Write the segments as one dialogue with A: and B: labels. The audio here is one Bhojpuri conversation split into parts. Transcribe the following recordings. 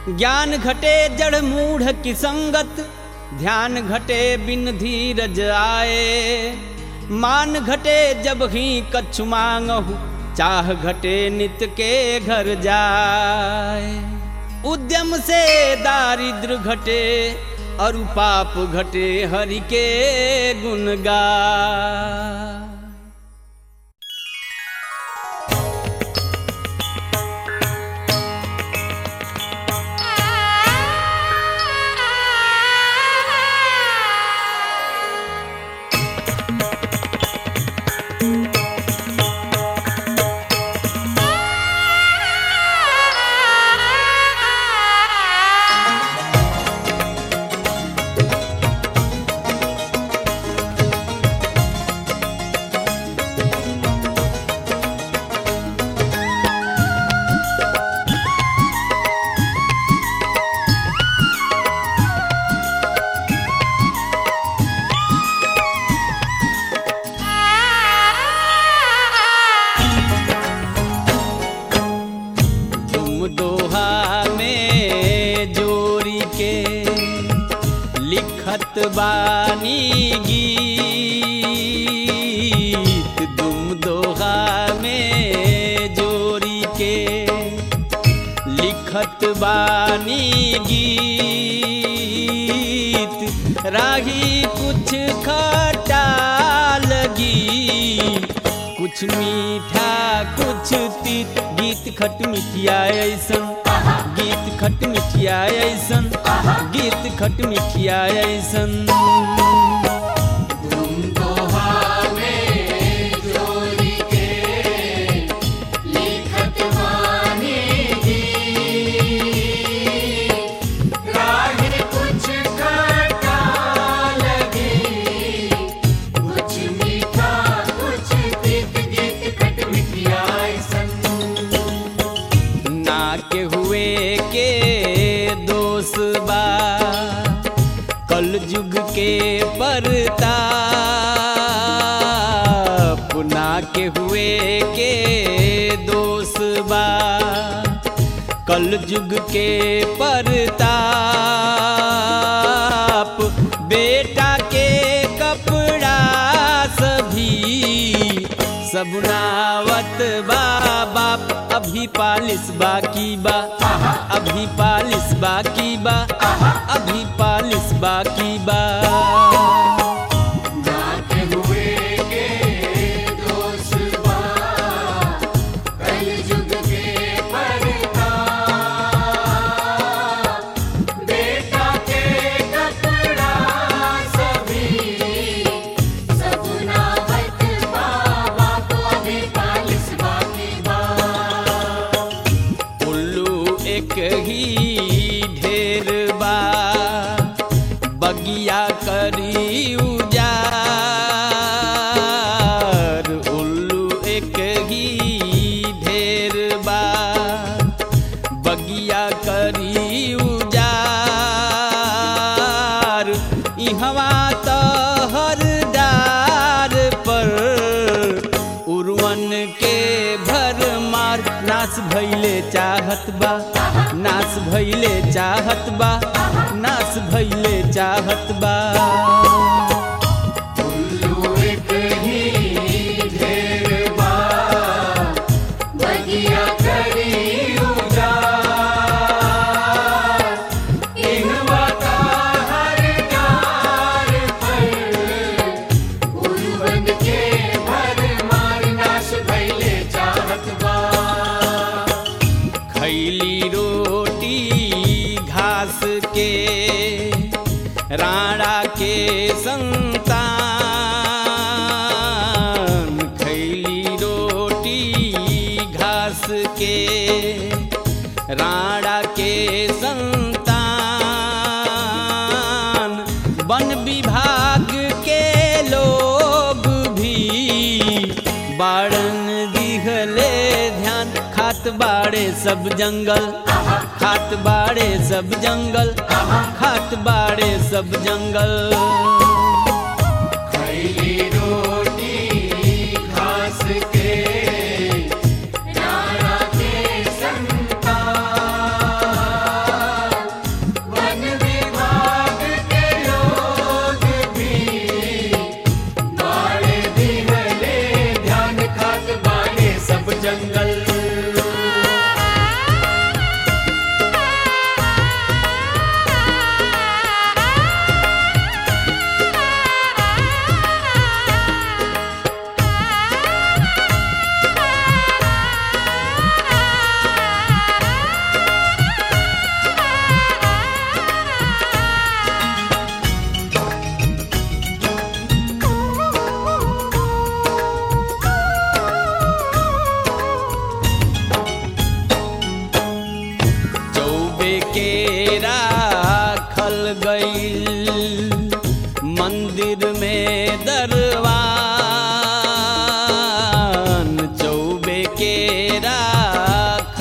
A: ज्ञान घटे जड़ मूढ़ की संगत ध्यान घटे बिन धीरज आए मान घटे जब ही कछु मांगहु चाह घटे नित के घर जाए उद्यम से दारिद्र घटे और पाप घटे हरि के गुण गाए तुम दोहा में जोरी के लिखत बानी गीत तुम दोहा में जोरी के लिखत बानी गीत राही कुछ खटा लगी कुछ मीठा कुछ तीत गीत खट मिठिया ऐसन गीत खट मिठिया ऐसन गीत खट मिठिया ऐसन ना के हुए के दोष बा कल युग के परताप ना के हुए के दोष बा कल युग के परताप बेटा के कपड़ा सभी सबनावत बा बाप अभी पालिस बाकी बा अभी पालिस बाकी बा अभी पालिस बाकी बा उल्लू एक ही ढेर बा बगिया करी उजार उल्लू एक ही ढेर बा बगिया करी उजार इहवा तो हर डार पर उर्वन के भर मार नास भैले चाहत बा नास भैले चाहत बा नास भैले चाहत बा खैली रोटी घास के राणा के संतान खैली रोटी घास के राणा के संतान वन विभाग के लोग भी बाड़न दिहले ध्यान खात बाड़े सब जंगल खात बाड़े सब जंगल खात बाड़े सब जंगल
B: खैली रोटी घास के राणा के संतान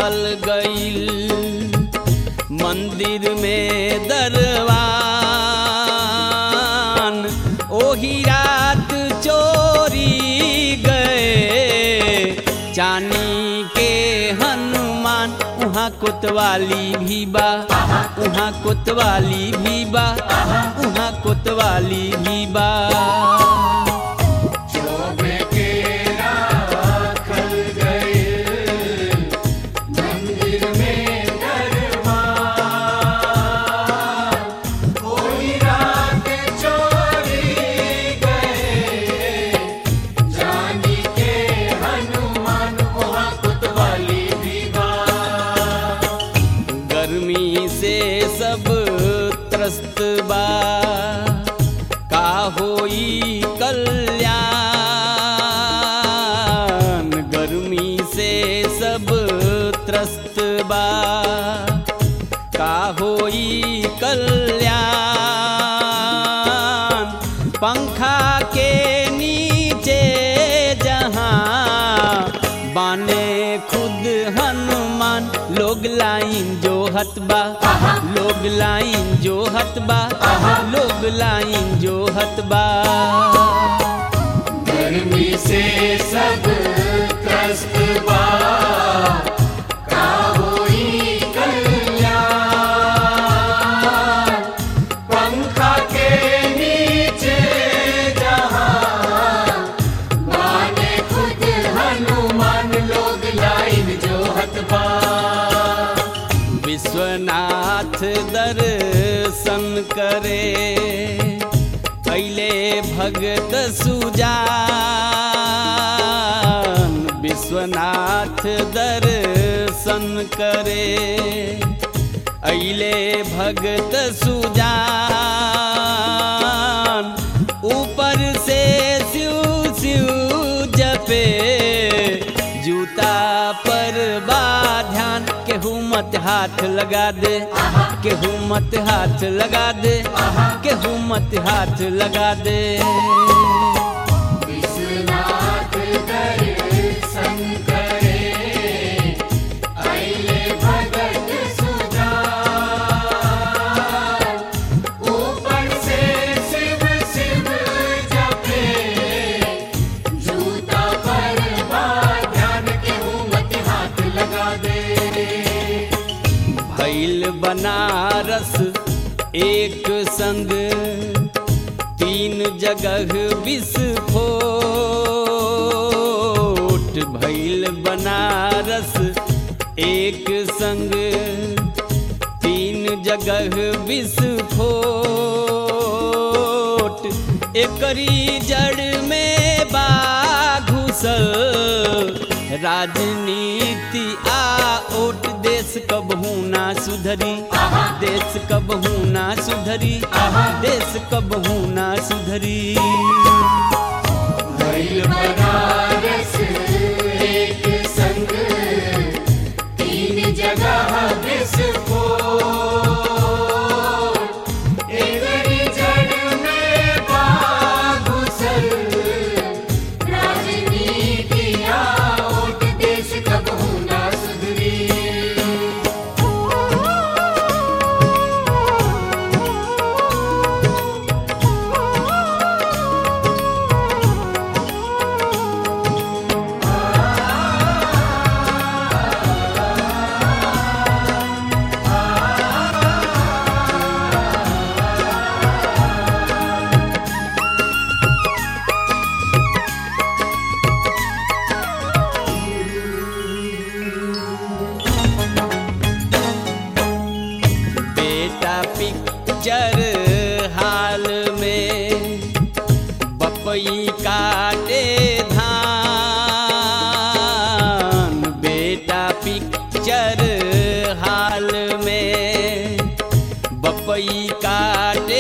A: निकल गईल मंदिर में दरवान ओही रात चोरी गए चानी के हनुमान उहाँ कोतवाली भी बा उहाँ कोतवाली भी बा उहाँ कोतवाली भी बा
B: शोभे के राखल गए मंदिर में दरबार कोई रात चोरी गए जानी के हनुमान वहाँ कुतवाली भी बा
A: गर्मी से सब त्रस्त बा का होई कल्याण गर्मी से सब त्रस्त बा का होई कल्याण पंखा के नीचे जहाँ बाने खुद हनुमान लोग लाइन जो हतबा लोग लाइन जो हतबा लोग लाइन जो हतबा
B: गर्मी से सब त्रस्त बा का होई कल्याण पंखा के नीचे जहाँ माने खुद हनुमान लोग लाइन जो हतबा
A: विश्वनाथ दर्शन करे कैले भगत सुजान विश्वनाथ दर्शन करे अले भगत सुजान ऊपर से सिउ सिउ जपे जूता पर बा ध्यान केहू मत हाथ लगा दे केहू मत हाथ लगा दे केहू मत हाथ लगा दे
B: विश्वनाथ दर्शन करे अइले भगत सुजान ऊपर से शिव शिव जपे जूता पर बा ध्यान के मत हाथ लगा दे
A: भैल बनारस एक संग तीन जगह विस्फोट भैल बनारस एक संग तीन जगह विस्फोट एकरी जड़ में बा घुसल राजनीति आ ओट देश कबहू ना सुधरी देश कबहू ना सुधरी देश कबहू ना सुधरी
B: भइल बनारस एक संग तीन जगह विस्फोट एकरी जड़ में बा घुसल राजनीति आओट देश कबहू ना सुधरी
A: बेटा पिक्चर हाल में बपई काटे धान बेटा पिक्चर हाल में बपई काटे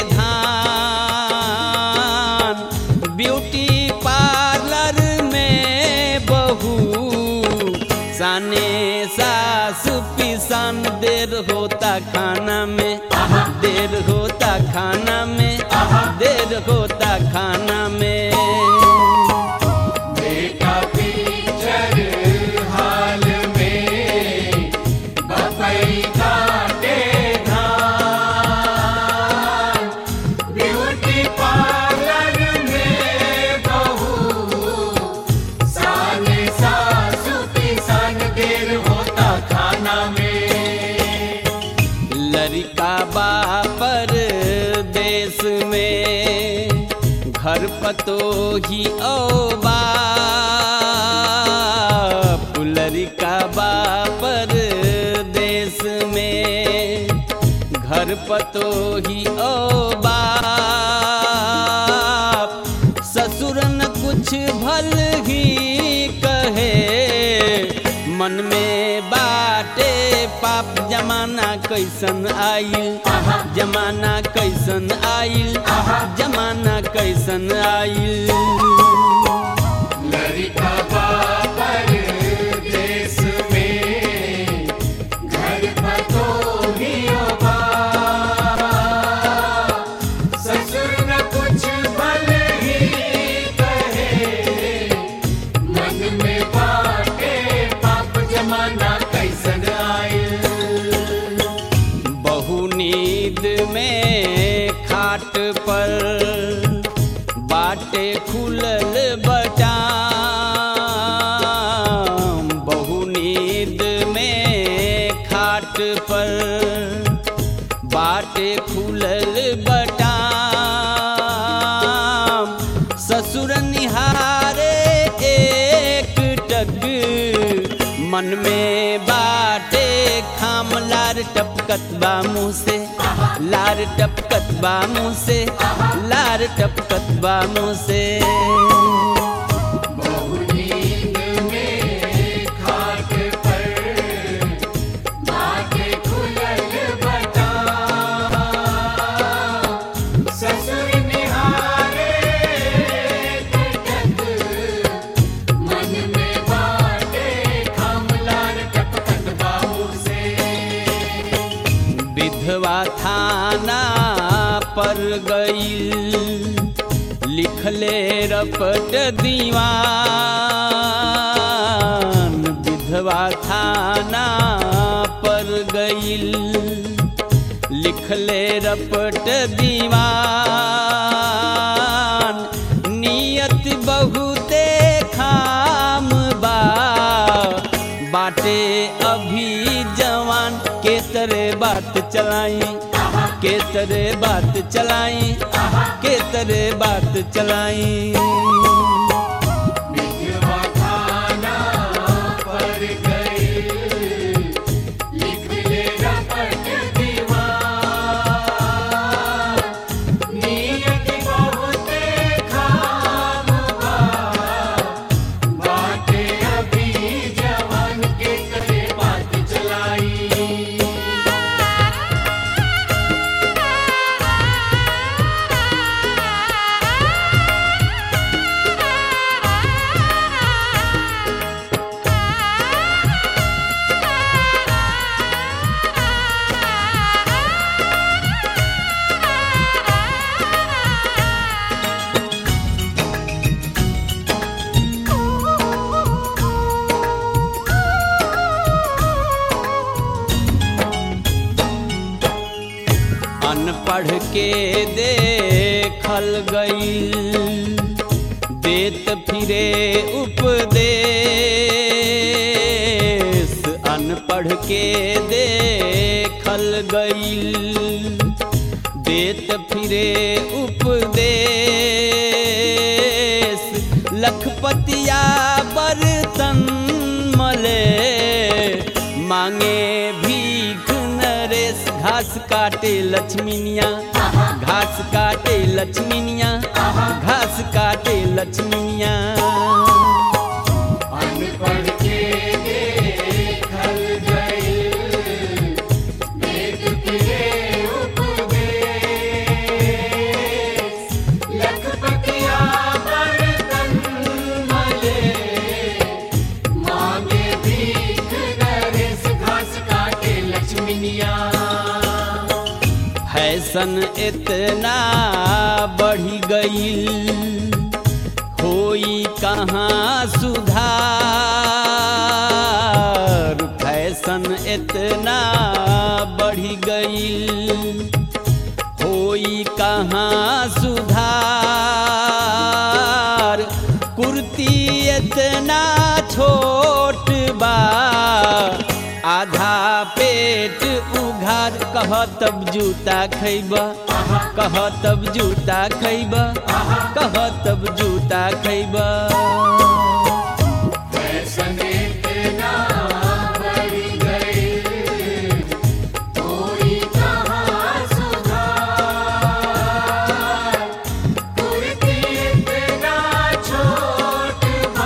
A: धान ब्यूटी पार्लर में बहू साने सास पिसान देर होता खाना में देर होता खाना में देर होता खाना में
B: बेटा पिक्चर हाल में जमाना में
A: लड़का बापर देश में घर पतो ही ओ बाप लड़का बापर देश में घर पतो ही ओ बाप ससुर न कुछ भल ही कहे मन में बाटे पाप जमाना कैसन आइल जमाना कैसन आइल जमाना कैसन आइल
B: लड़का बापर देश में घर पतो ही होगा ससुर न कुछ भल ही कहे मन में बाटे पाप जमाना कैसन आयल
A: बहु नींद में खाट पर बाटे खुलल बटाम बहु नींद में खाट पर बाटे खुलल बटाम ससुर निहारे एक टक मन में बाटे खाम लार टपकत बा मुँह से लार टपकत बा मुँह से लार टपकत बा मुँह से
B: बहु नींद में खाट पर बाटे खुलल बता ससुर निहारे टक मन में बाटे खामलार टपकत बाहू से
A: विधवा थाना पर गईल लिखले रपट दीवान विधवा थाना पर गईल लिखले रपट दीवान नियत बहुते खाम बा बाटे अभी जवान के तरे बात चलाई के तरे बात चलाई के तरे बात चलाई
B: विधवा थाना पर गई लिख ले रपट दीवार नियत बहुते खाम बा बाटे अभी जवान के करे बात चलाई
A: अनपढ़ के देखल गईल देत फिरे उपदेश अनपढ़ के देखल गईल देत फिरे उपदेश लखपतिया बर्तन मले मांगे भीख नरेश घास काटे लक्ष्मीनिया घास काटे लक्ष्मीनिया घास काटे लक्ष्मीनिया
B: अनपढ़ के देखल गई वेद फिरे उपदेश लखपतिया बर्तन मले मांगे भीख नरेश घास काटे लक्ष्मीनिया
A: फैशन इतना बढ़ी गई होई कहाँ सुधार फैशन इतना बढ़ी गई होई कहाँ सुधार कुर्ती इतना छोट बा आधा पेट उघार कह तब जूता खैब कह तब जूता खैब कह तब जूता खैब
B: फैशन इतना बढ़ गए कोई कहाँ सुधार कुर्ती इतना छोट बा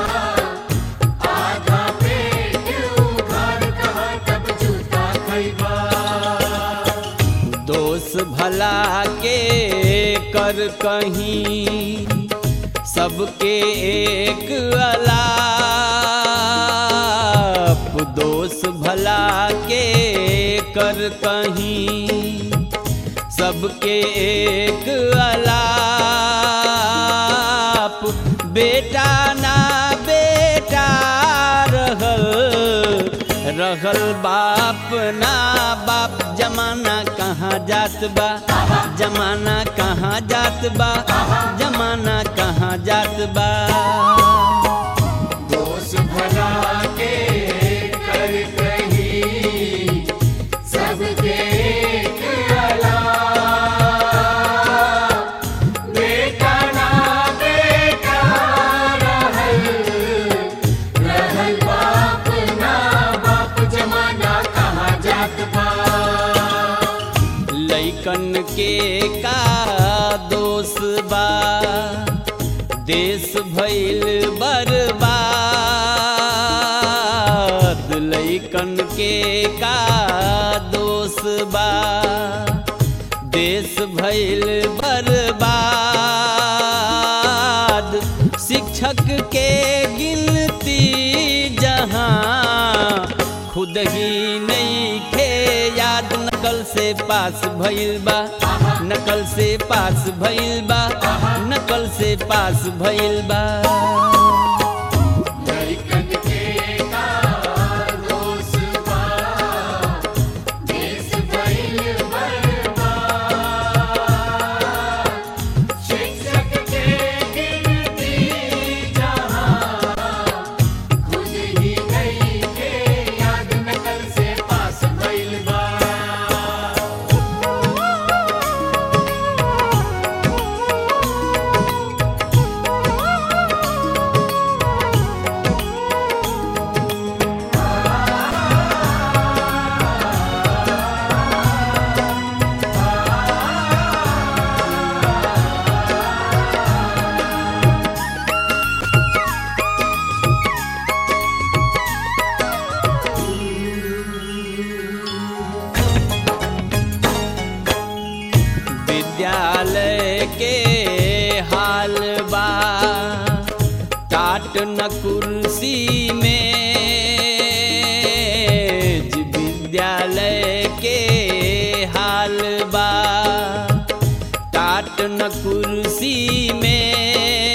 B: आधा पेट उघार कहाँ तब जूता खैबा
A: दोष भला के कर कहीं सबके एक अलाप दोष भला के कर कहीं सबके एक अलाप बेटा ना बेटा रहल रहल बाप ना बाप जमाना कहाँ जात बा जमाना कहाँ जात बा जमाना कहाँ जात बा
B: दोष भला के कर कहीं सबके एक अलाप बेटा ना बेटा रहल रहल बाप ना बाप जमाना कहाँ जात बा
A: लैकन के का दोष बा देश भइल बर्बाद लैकन के का दोष बा देश भइल बर्बाद शिक्षक के गिनती जहाँ खुद ही नहीं खे याद नकल से पास भइल बा नकल से पास भइल बा नकल से पास भइल बा
B: लइकन के का दोष बा देश भइल बर्बाद शिक्षक के गिनती जहाँ खुद ही नहीं के याद नकल से पास भइल बा
A: विद्यालय के हाल बा टाट न कुर्सी में विद्यालय के हाल बा टाट न कुर्सी में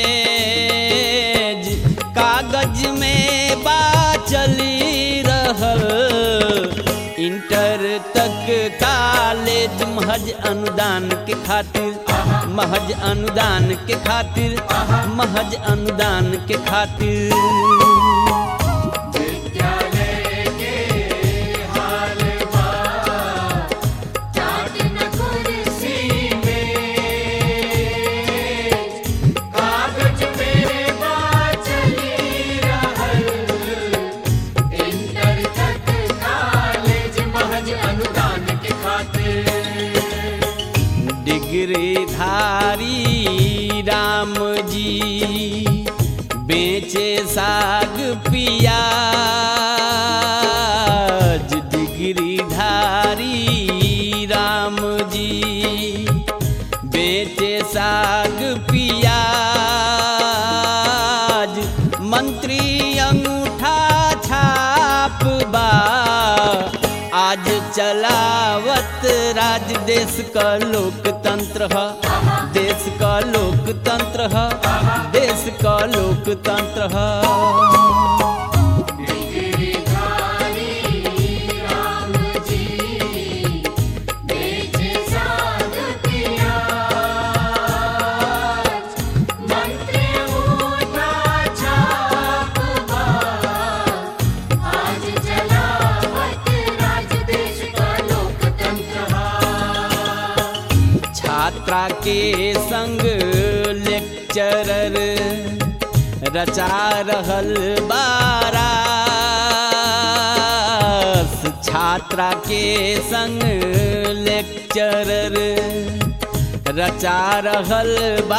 A: कागज में बा चली रहल इंटर तक कॉलेज महज अनुदान के खातिर महज अनुदान के खातिर महज अनुदान के खातिर
B: विद्यालय के हाल बा टाट न कुर्सी में कागज में बा चली रहल इंटर तक कॉलेज महज अनुदान के खातिर
A: डिग्री धारी राम जी बेचे साग पियाज डिग्री धारी राम जी बेचे साग पियाज मंत्री अंगूठा छाप बा आज चलावत राज देश का लोकतंत्र ह देश का लोकतंत्र ह देश का लोकतंत्र ह
B: डिग्री धारी राम जी बेचे साग पियाज मंत्री उठा छाप बा आज चलावत
A: छात्रा के संग लेक्चरर रचा रहल बारास छात्रा के संग लेक्चरर रचा रहल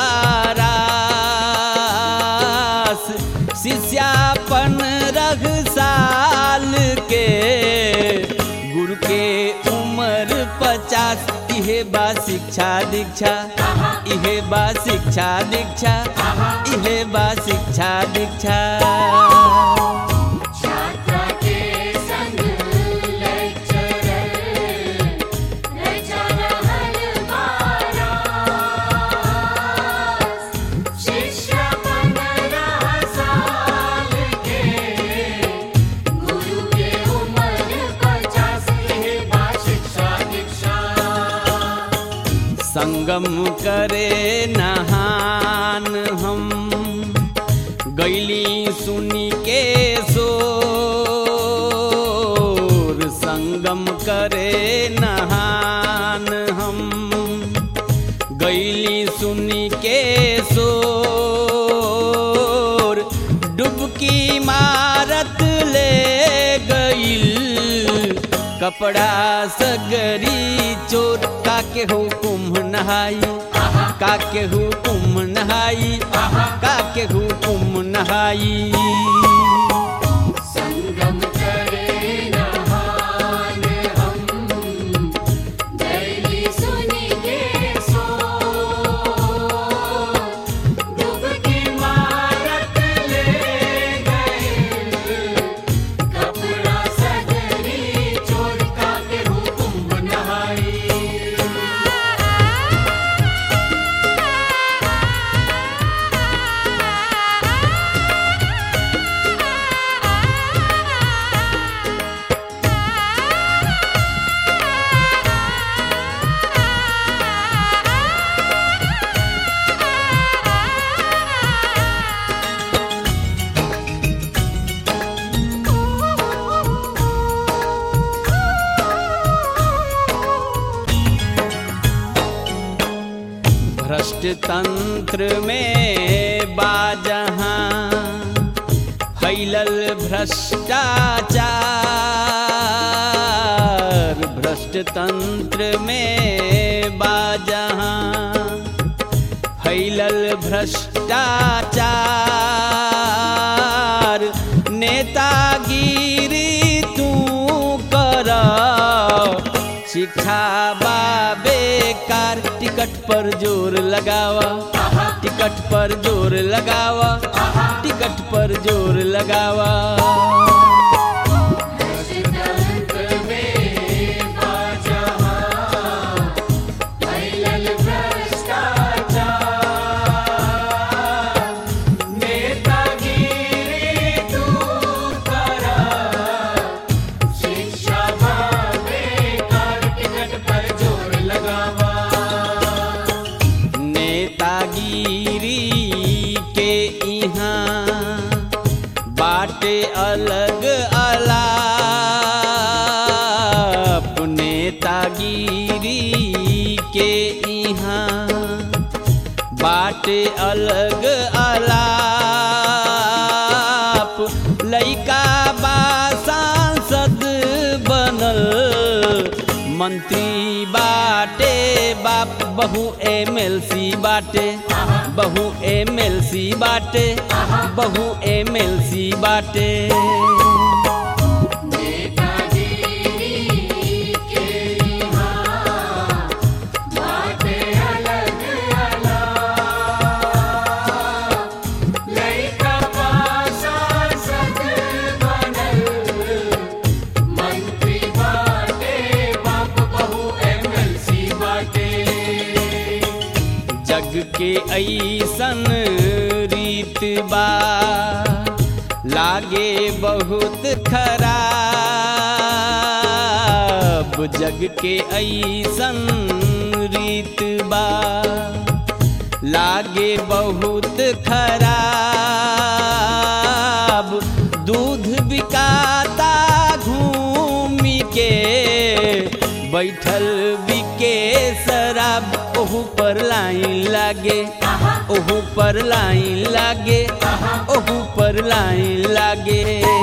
A: बारास शिष्यापन रघ साल के गुरु के उम्र पचास इहे बा शिक्षा दीक्षा इहे बा शिक्षा दीक्षा इहे बा शिक्षा दीक्षा
B: छात्रा के संग लेक्चरर रचा रहल बारास शिष्य पंद्रह साल के गुरु के उम्र पचास के बा शिक्षा दीक्षा
A: संगम करे नहान हम गैली सुनी के सोर संगम करे नहान हम गैली सुनी के सोर डुबकी मारत ले गईल कपड़ा सगरी चोर काके हुकुम नहाई काके हुकुम नहाई काके हुकुम नहाई
B: संगम करे नहान हम दैली सुनी के सो डुबकी मारत ले गए कपड़ा सगरी चोर का के हुकुम नहाई
A: भ्रष्ट तंत्र में बाजहाँ फैलल भ्रष्टाचार भ्रष्ट तंत्र में बाजहाँ फैलल भ्रष्टाचार नेतागिरी तू कर शिक्षा बा बेकार टिकट पर जोर लगावा टिकट पर जोर लगावा टिकट पर जोर लगावा
B: तंत्र में बाजहाँ फैलल भ्रष्टाचार नेतागिरी तू करा शिक्षा बेकार टिकट पर जोर लगावा
A: नेतागिरी के यहाँ बाटे अलग अलाप नेतागिरी के यहाँ बाटे अलग अलाप लइका बा सांसद बनल मंत्री बाटे बाप बहु एमएलसी बाटे बहु एमएलसी बाटे बहु एमएलसी बाटे
B: नेतागिरी के यहाँ बाटे अलग अलग लइका पासा सद बनल मंत्री बाटे बाप बहु एमएलसी बाटे
A: जग के ऐसन रीत बा लागे बहुत खराब जग के ऐसन रीत बा लागे बहुत खराब दूध बिकाता घूमी के बैठल बिके शराब ओहू पर लाइन लागे ओहू पर लाइन लागे ओहू पर लाइन लागे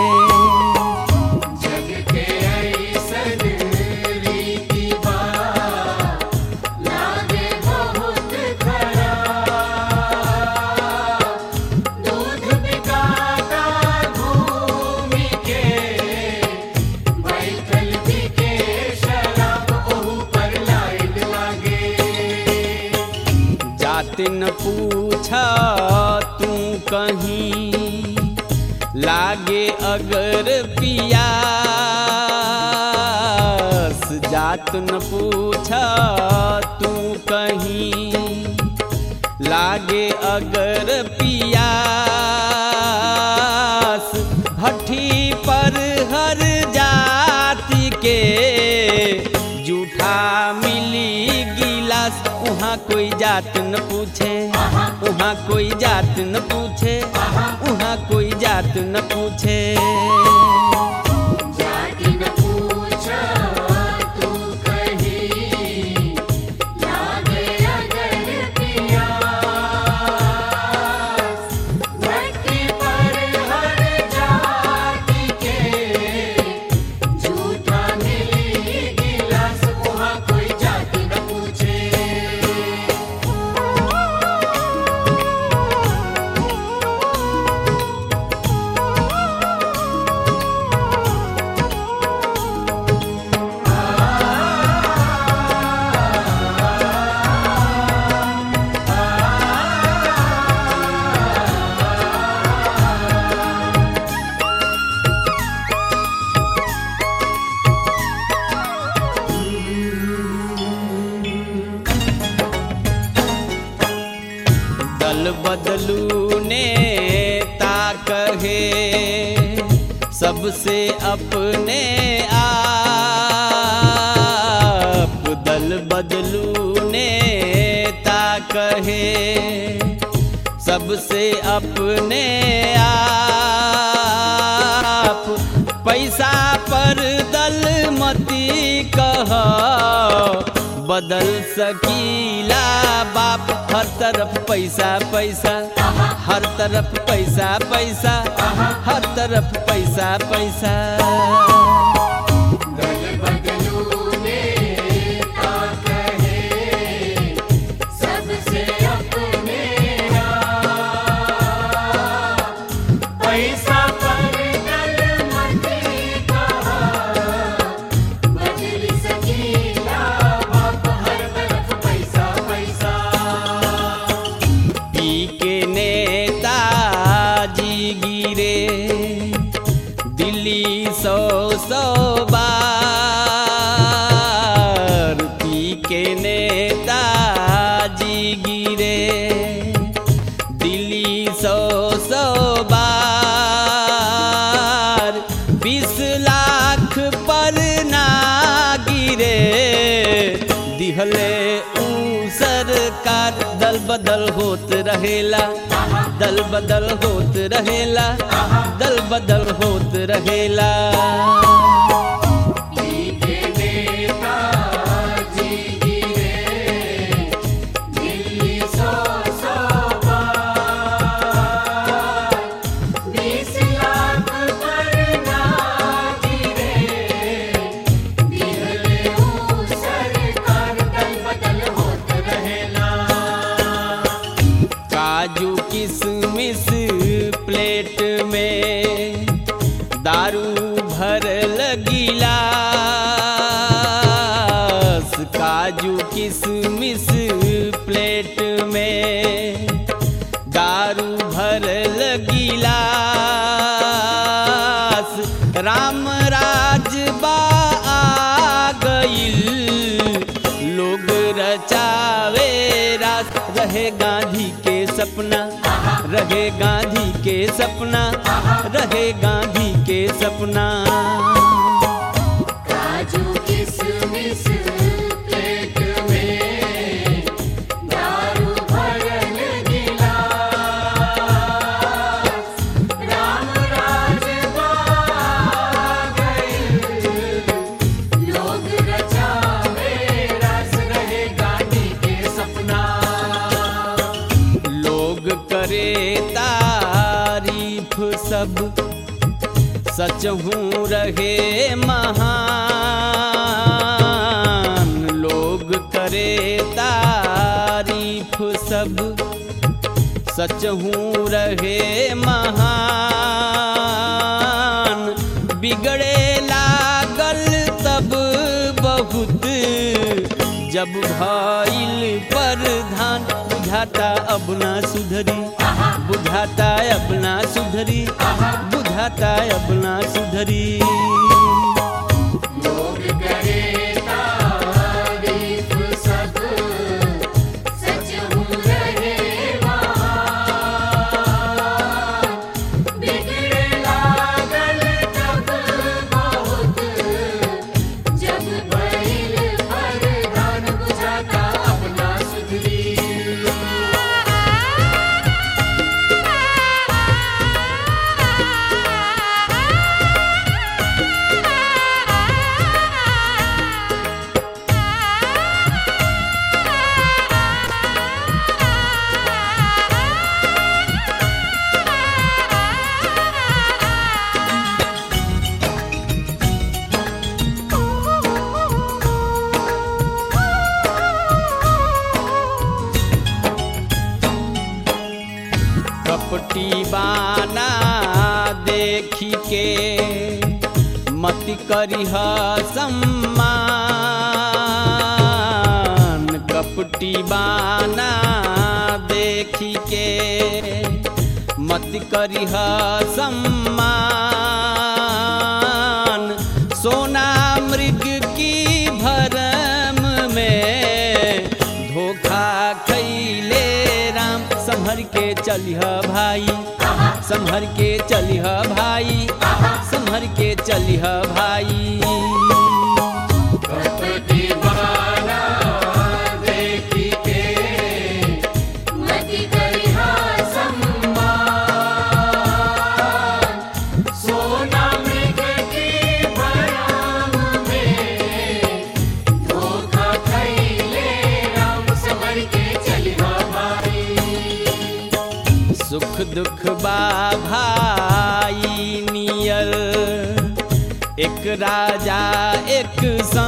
B: जग के ऐसन रीति बा लागे बहुत खराब दूध बिकाता घूमी के बैठल बिके शराब ओहू पर लाइन लागे
A: जात न पूछा तू कहीं लागे अगर पियास जात न पूछा तू कहीं लागे अगर पियास भट्ठी पर हर जाति के जूठा मिली गिलास उहाँ कोई जात न पूछे उहाँ कोई जात न पूछे उहाँ कोई जात न पूछे
B: जाति न पूछा तू कहीं लागे अगर पियास भट्टी पर हर जाति के झूठा मिली गिलास वहाँ कोई जाति न पूछे
A: दल बदलू नेता कहे सबसे अपने आप दल बदलू नेता कहे सबसे अपने आप पैसा पर दल मती कह बदल सकीला बाप हर तरफ पैसा पैसा हर तरफ पैसा पैसा हर तरफ पैसा पैसा
B: दल बदलू नेता कहे सबसे अपने आप। पैसा पर दल मती कहा बदल सकीला बाप हर तरफ पैसा पैसा
A: पी के नेता जी गिरे दिल्ली सौ सौ बार पी के नेता जी गिरे दिल्ली सौ सौ बार बीस लाख पर ना गिरे दिहले ऊ सरकार दल बदल होत रहेला दल बदल होत रहेला दल बदल होत रहेला
B: के नेता जी गिरे दिल्ली सौ सौ बार बीस लाख पर ना गिरे दिहले ऊ सरकार दल बदल होत रहेला
A: काजू किशमिश प्लेट में दारू भरल गिलास काजू किशमिश प्लेट में दारू भरल गिलास राम राज बा आ गईल लोग रचावे रास रहे गांधी के सपना रहे गांधी के सपना रहे गांधी के सपना
B: काजू किशमिश प्लेट में दारू भरल गिलास राम राज गए लोग रचावे रस रहे
A: सच हूँ रहे महान लोग करे तारीफ सब सच हूँ रहे महान बिगड़े लागल तब बहुत जब भइल परधान बुझाता अब ना सुधरी बुझाता अब ना सुधरी बुझाता अब ना सुधरी
B: लोग करे तारीफ सब सच हूँ रहे महान बिगड़े लागल तब बहुत जब बैल परधान बुझाता अपना सुधरी
A: कपटी बाना देखी के मति करिह सम्मान कपटी बाना देखी के मति करिह सम्मान सोना मृग की भरम में धोखा खैले राम संभर के चलिह भाई संभर के चलिह भाई संभर के चलिह भाई
B: कपटी बाला देखी के मति करिहा सम्मान सोना मृग की भरम में धोखा खैले राम समर के चलिहा भाई
A: सुख दुख बा भाई नियर एक राजा एक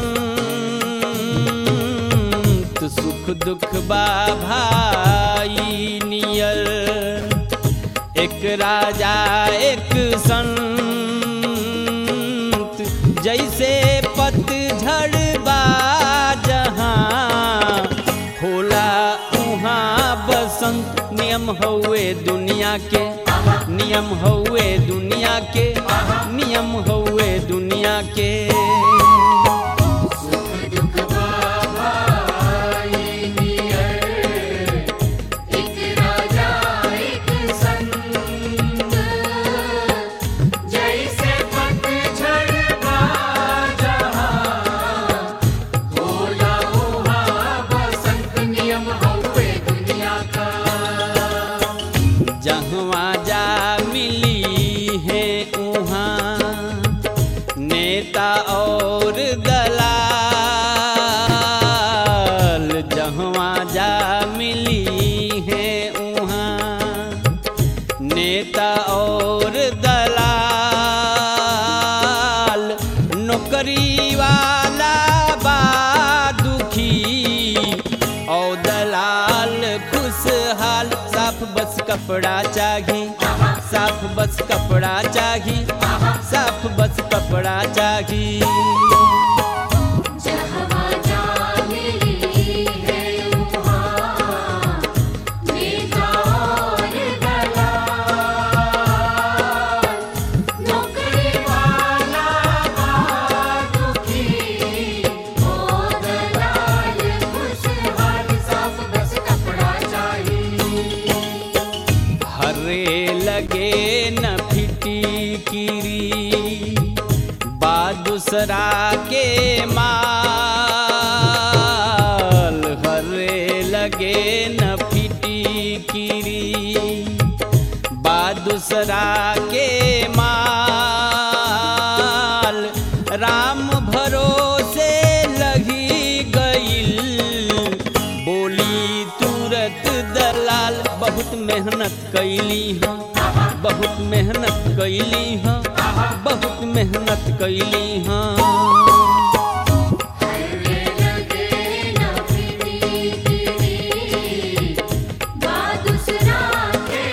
A: संत सुख दुख बा भाई नियर एक राजा एक संत जैसे पतझड़ बा जहाँ होला उहाँ बसंत नियम हउए दुनिया के नियम हउए दुनिया के नियम हउए दुनिया के
B: सुख दुख भाई नियर एक राजा एक संत जैसे पतझड़ का जहाँ होला उहाँ बसंत नियम हउए दुनिया का
A: जहवा जा मिली है उहाँ नेता और दलाल जहवा जा मिली है उहाँ नेता और दलाल नौकरी वाला बा दुखी और दलाल खुशहाल साफ बस कपड़ा चाही साफ बस कपड़ा चाही साफ बस कपड़ा चाही
B: जहाँ जा मिली है वहाँ नेता और दलाल नौकरी वाला दुखी ओ दलाल खुशहाल साफ बस कपड़ा चाहिए
A: हरे लगे न फिटी किरी बा दूसरा के माल हरे लगे न फिटी किरी बा दूसरा के माल राम भरोसे लगी गईल बोली तुरत दलाल बहुत मेहनत कैली हाँ बहुत मेहनत कैली हाँ बहुत मेहनत कैली हाँ
B: हरे लगे न प्रीति गिरी दूसरा के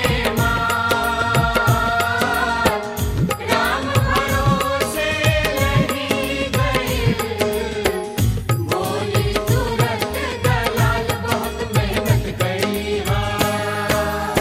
B: मार राम भरोसे लगी गई बोली तुरंत दलाल बहुत मेहनत गई हाँ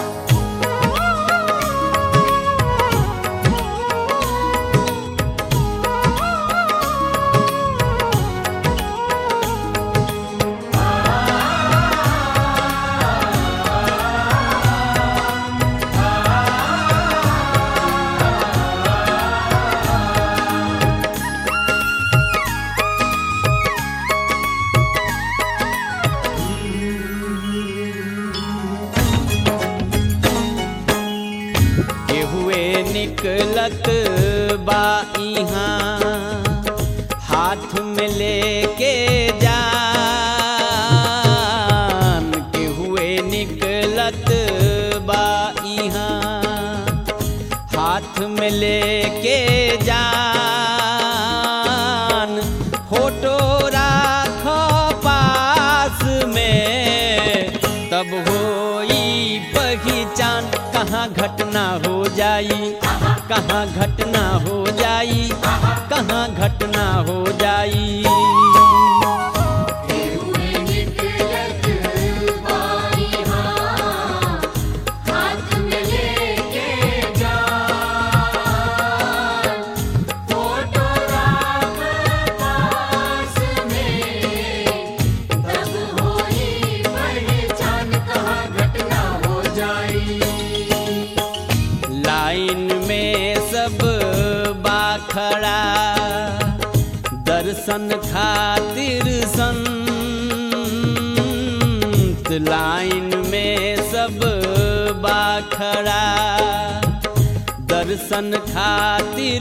A: केहुए निकलत बा इहाँ हाथ में लेके जान केहुए निकलत बा इहाँ हाथ में लेके जान फोटो राख पास में तब होई पहचान कहाँ घटना हो जाई कहाँ घटना हो जाई कहाँ घटना हो जाई
B: हुए निकलत बाई हाँ हाथ में लेके जान फोटो राख पास में तब होई पहचान कहाँ घटना हो जाई
A: लाइन में सब बाखड़ा दर्शन खातिर संत लाइन में सब बाखड़ा दर्शन खातिर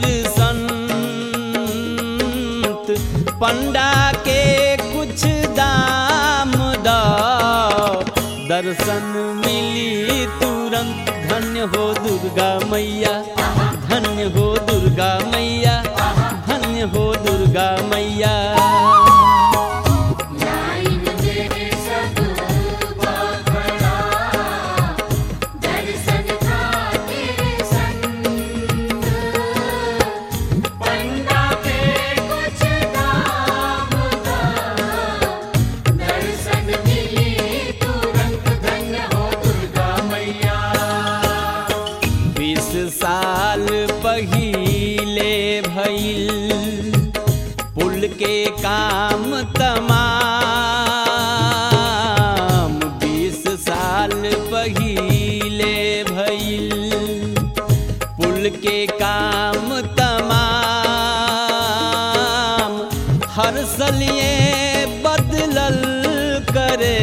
A: संत पंडा के कुछ दाम दो दर्शन मिली तुरंत धन्य हो दुर्गा मैया धन्य हो दुर्गा मैया धन्य हो दुर्गा मैया
B: लाइन में सब बाखड़ा दर्शन खातिर संत पंडा के कुछ दाम दा दर्शन मिली तुरंत धन्य हो दुर्गा मैया
A: बीस साल पहिले भइल पुल के काम तमाम बीस साल पहिले भइल पुल के काम तमाम हर सलिए बदलल करे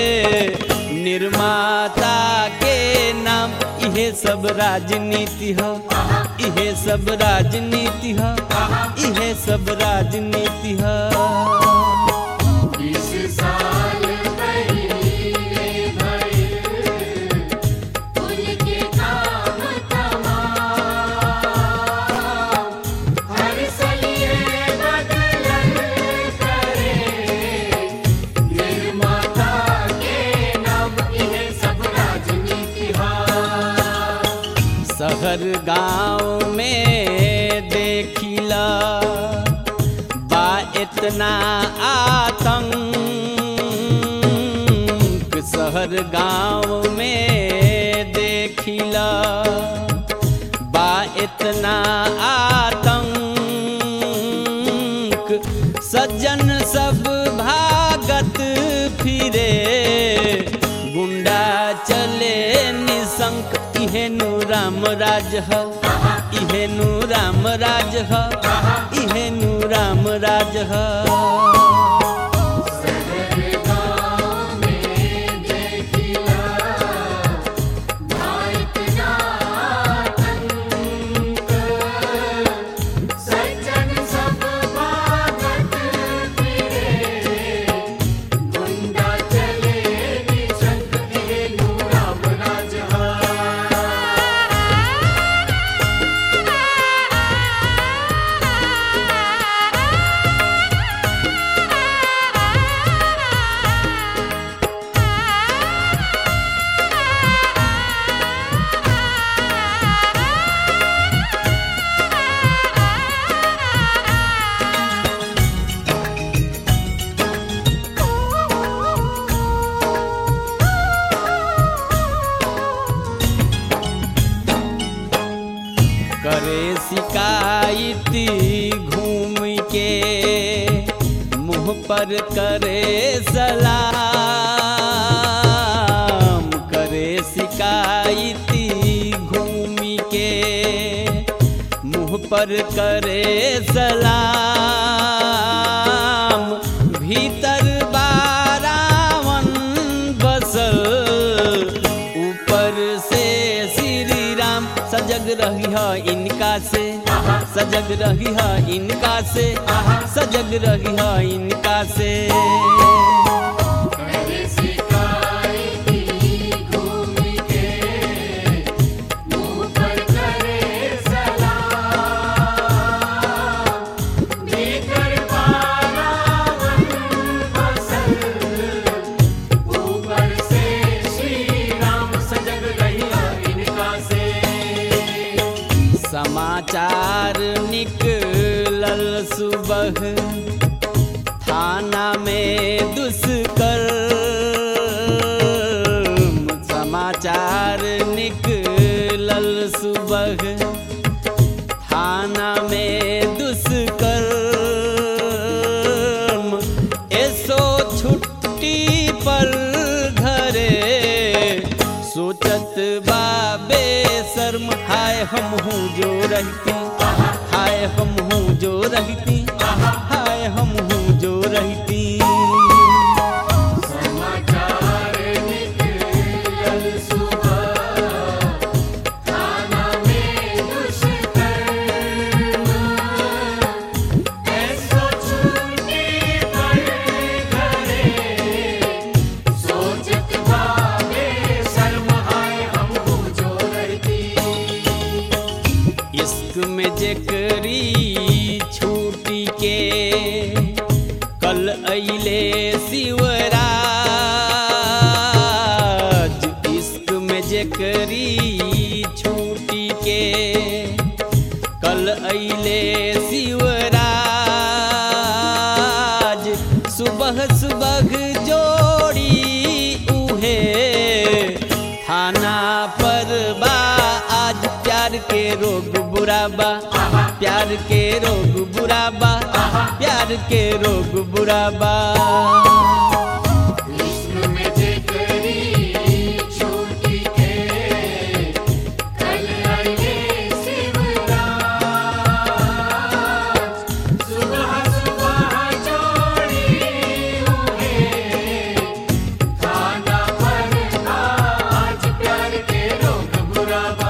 A: निर्माता के नाम इहे सब राजनीति ह इहे सब राजनीति ह इहे सब राजनीति ह
B: बीस साल पहले भइल पुल के काम तमाम हर सलिए बदलल करे निर्माता के नाम इहे सब राजनीति हा
A: शहर गांव में देखिला बा इतना आतंक शहर गांव में देखिला बा इतना आतंक सज्जन सब भागत फिरे गुंडा चले निशंक इहेनु राम राज ह इहेनु राम राज ह इहेनु राम राज ह
B: सज्जन सब भागत फिरे गुंडा चले निशंक इहेनु राम राज हा
A: शिकायती घूम के मुँह पर करे सलाम करे शिकायती घूम के मुँह पर करे सलाम भीतर बारावन बसल ऊपर से श्री राम सजग रही है इनका से सजग रही है इनका से सजग रही है इनका से
B: करे शिकायती घूम के मुँह पर करे सलाम भीतर बारावन बसल ऊपर से श्री राम सजग रहिया इनका से
A: समाचार निकलल सुबह थाना में दुष्कर्म समाचार निकलल सुबह थाना में दुष्कर्म एसो छुट्टी पर घरे सोचत बाबे शर्म हाय हम हूँ जो रहती हाय हम हूँ जो रहती हाय हम हूँ जो रहती
B: समाचार निकलल सुबह थाना में दुष्कर्म ऐसो छुट्टी पर घरे सोचत भावे शर्म हाय हम हो जो रहती
A: इश्क में जेकरी छूटी के कल अइले शिवराज इश्क में जेकरी छूटी के कल अइले शिवराज सुबह सुबह जोड़ी उहे थाना पर बा आज प्यार के रोग बुरा बा प्यार के रोग बुरा बा प्यार के रोग बुरा बा
B: इश्क में जेकरी छूटी के कल आइले शिवराज सुबह सुबह जोड़ी हुए खाना पर आज प्यार के रोग बुरा बा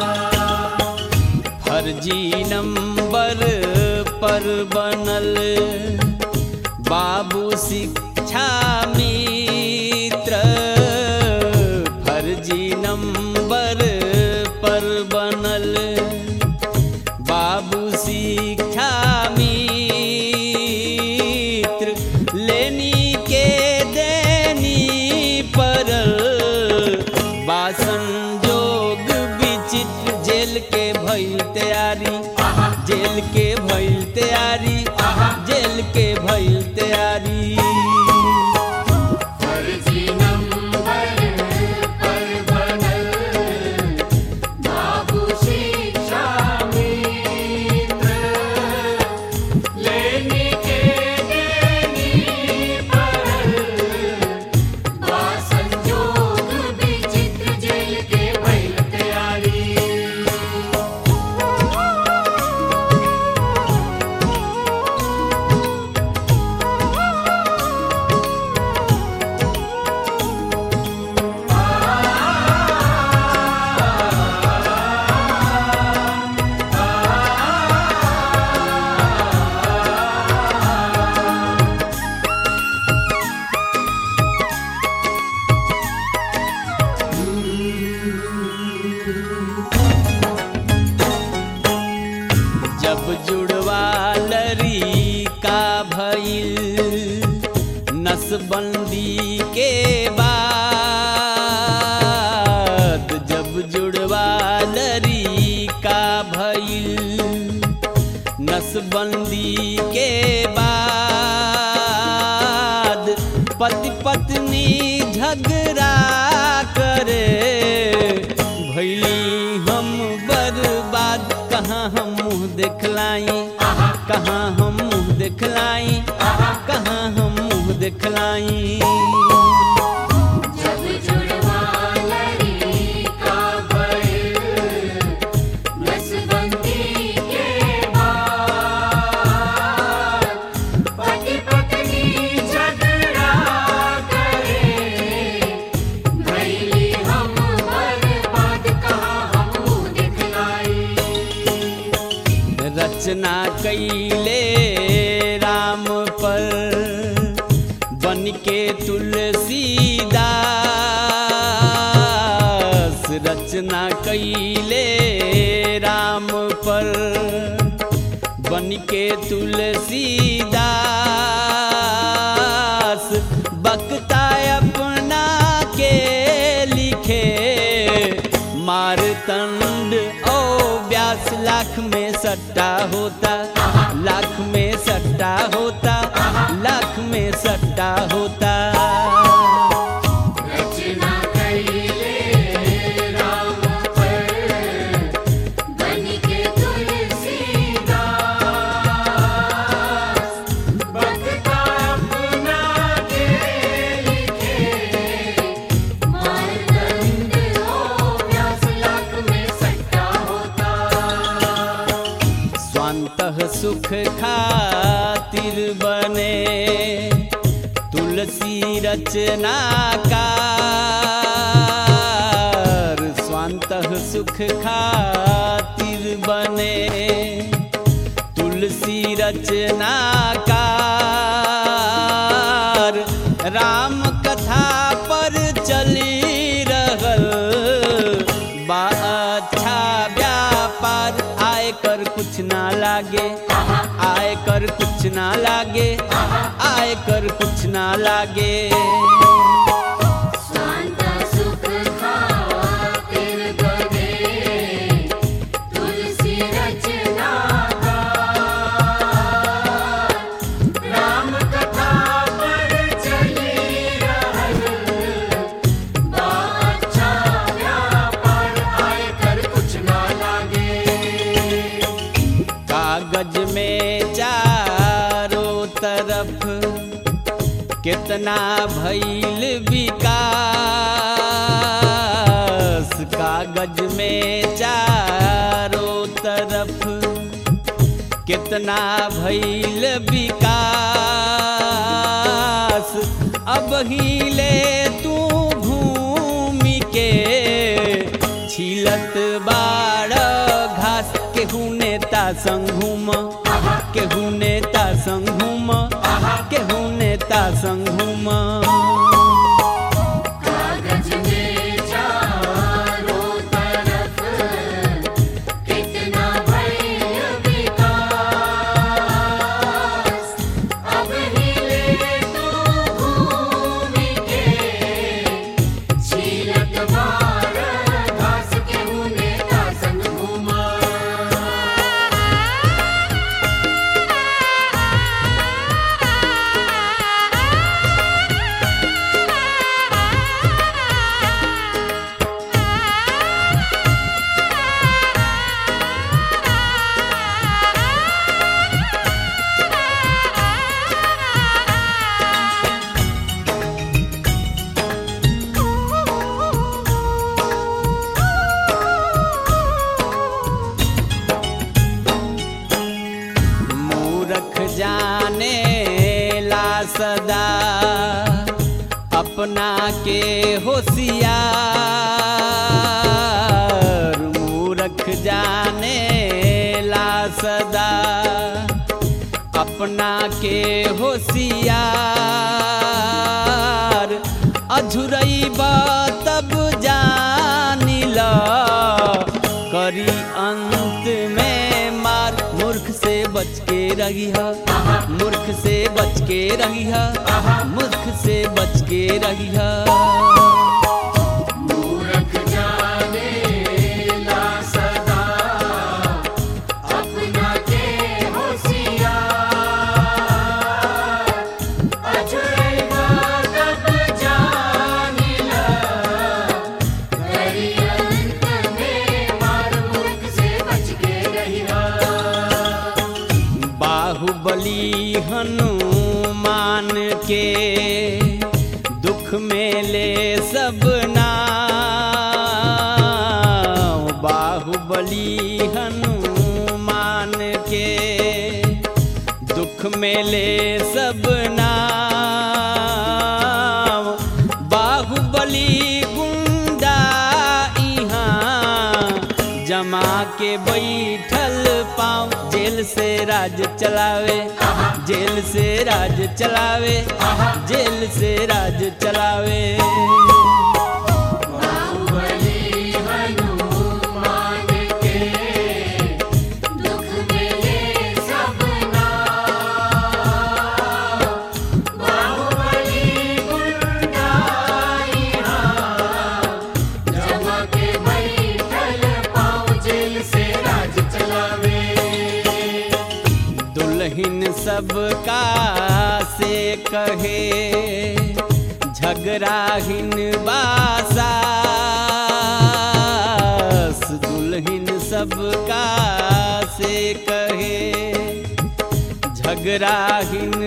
A: फर्जी नंबर पर बनल बाबू शिक्षा मित्र फर्जी नंबर पर बनल बाबू शिक्षा मित्र लेनी के देनी परल बासन जोग विचित्र जेल के भइल तैयारी जेल के भइल तैयारी जेल के भइल तैयारी
B: फर्जी नंबर पर बनल बाबू शिक्षा मित्र लेने के देनी परल बा संजोग विचित्र जेल के भइल तैयारी
A: जब जुड़वा लरी का भइल नसबंदी के बाद जब जुड़वा लरी का भइल नसबंदी के बाद पति पत्नी झगड़ा करे भैली हम बर्बाद कहाँ हम मुँह देखलाई कहाँ हम मुँह दिखलाई कहाँ हम मुँह दिखलाई
B: जब जुड़वा लड़ी का भइल, नसबंदी के बाद, पति पत्नी झगड़ा करे, भइली हम बर्बाद, कहाँ हम मुँह दिखलाई
A: रचना कैले राम पर बन के तुलसीदास रचना कैले राम पर बन के तुलसीदास बकता अपना के लिखे मारतंड ओ व्यास लाख में सट्टा होता लाख में सट्टा होता लाख में सट्टा होता
B: रचना कैले राम पर बन के तुलसीदास बकता अपना के लिखे मारदंड हो व्यास लाख में सट्टा होता
A: स्वांतः सुख खातिर बने तुलसी रचनाकार स्वांतः सुख खातिर बने तुलसी रचनाकार राम कथा पर चली रहल बा अच्छा व्यापार आय कर कुछ ना लागे आय कर कुछ ना लागे आय कर कुछ ना लागे
B: स्वांत सुख खातिर बने तुलसी रचना राम कथा पर चली रहल बा अच्छा व्यापार आय कर कुछ ना लागे
A: कागज में चारों तरफ कितना भइल विकास कागज में चारों तरफ कितना भइल विकास अब हिले तू भूमि के छिलत बाड़ घास केहू नेता संघुम केहू नेता संघुम केहू नेता संघुम
B: कागज में चारों तरफ कितना भय विकास अब हिले तो भूमि के छीलत बार घास के उने का संग घूमा
A: मूरख जाने ला सदा अपना के होशियार मूरख जाने ला सदा अपना के होशियार अझुरई तब जानिल करी अंत में मार मूर्ख से बच के रही मूर्ख से बच के रही मूर्ख से बच के रही
B: मूरख जाने ला सदा अपना के होशियार अजुरेगा तब जानिला करी अंत में मार मूर्ख से बच के रहिया
A: के दुख में ले सब नाम बाहुबली हनुमान के दुख में ले सब नाम बाहुबली गुंडा इहाँ जमा के बैठल पाँव जेल से राज चलावे जेल से राज चलावे जेल से राज चलावे
B: बाहुबली हनुमान के दुख में ले सब नाम बाहुबली गुंडा यहाँ जमा के बैठल पाँव जेल से राज चलावे
A: दुल्हन सबका से कहे झगड़ाहीन बासास दुल्हन सबका से कहे झगड़ाहीन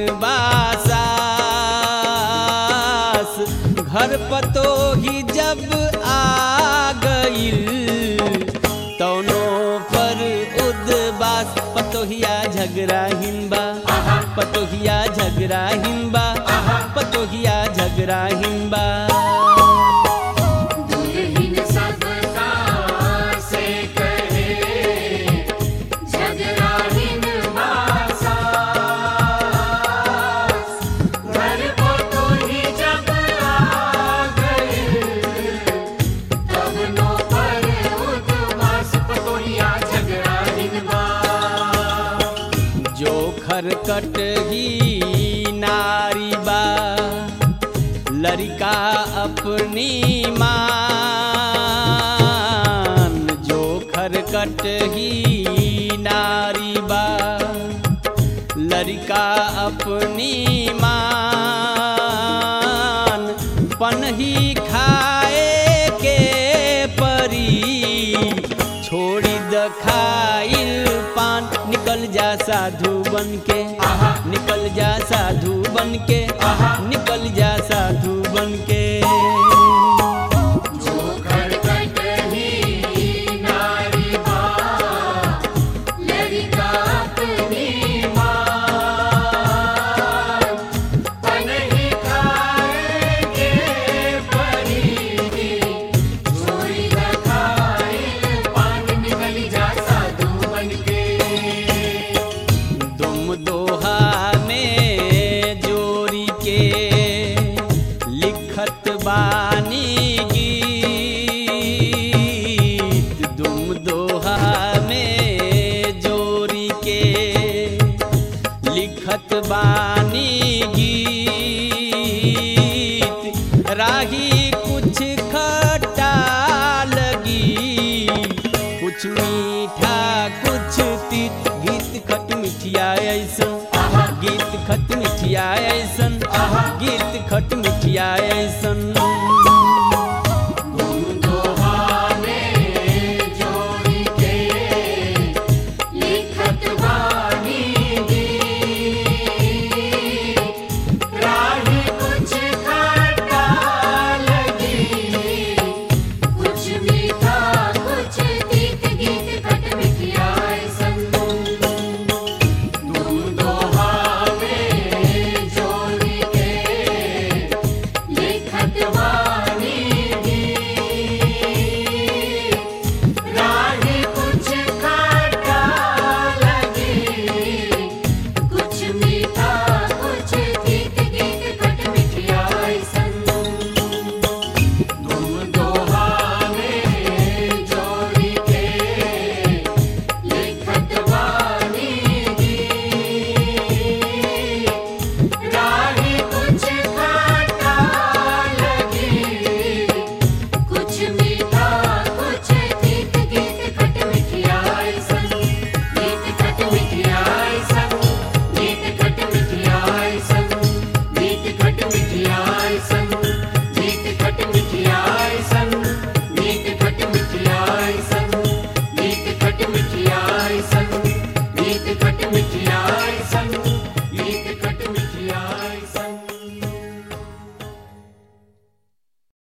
A: बासास घर पतो ही जब आ गईल तौनो पर उदबास पतोहिया झगड़ा हिंबा पतोहिया झगड़ा हिंबा पतोहिया झगड़ा हिंबा
B: दुल्हन सबका से कहे झगड़ाहीन बासास घर को तो ही जब आ गए तब नो पर उद्वास पतोहिया झगड़ाहीन बा
A: जो खरकट ही नारी बा लड़का अपनी मान जो खरकट ही नारी बा लड़का अपनी मान पनही खाए के परी छोड़ी द खाइल पान निकल जा साधु बन के निकल जा साधु बन के